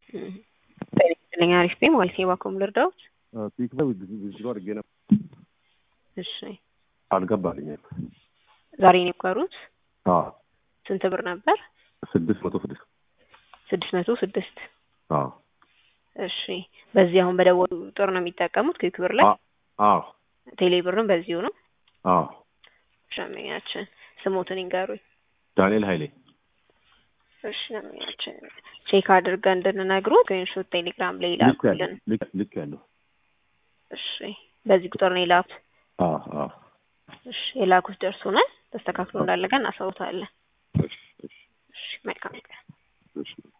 ጤና አሪፍ ነኝ ማለት የባኮም ልርዳዎት? ፒክ ላይ ብዙ አድርጌ ነበር። እሺ አልገባልኝም። ዛሬ ነው የቀሩት? አዎ ስንት ብር ነበር? ስድስት መቶ ስድስት ስድስት መቶ ስድስት አዎ እሺ በዚህ አሁን በደወሉ ቁጥር ነው የሚጠቀሙት ክዊክ ብር ላይ? አዎ ቴሌ ብርም በዚሁ ነው? አዎ ሸመኛችን ስሞትን ይንገሩኝ። ዳንኤል ኃይሌ እሺ ሸመኛችን ቼክ አድርገን እንድንነግሩ ስክሪንሾት ቴሌግራም ላይ ይላኩልን። ልክ ያለው እሺ በዚህ ቁጥር ነው የላኩት? አዎ አዎ እሺ የላኩት ደርሶናል። ተስተካክሎ እንዳለቀ እናሳውታለን። እሺ እሺ እሺ መልካም ቀን። እሺ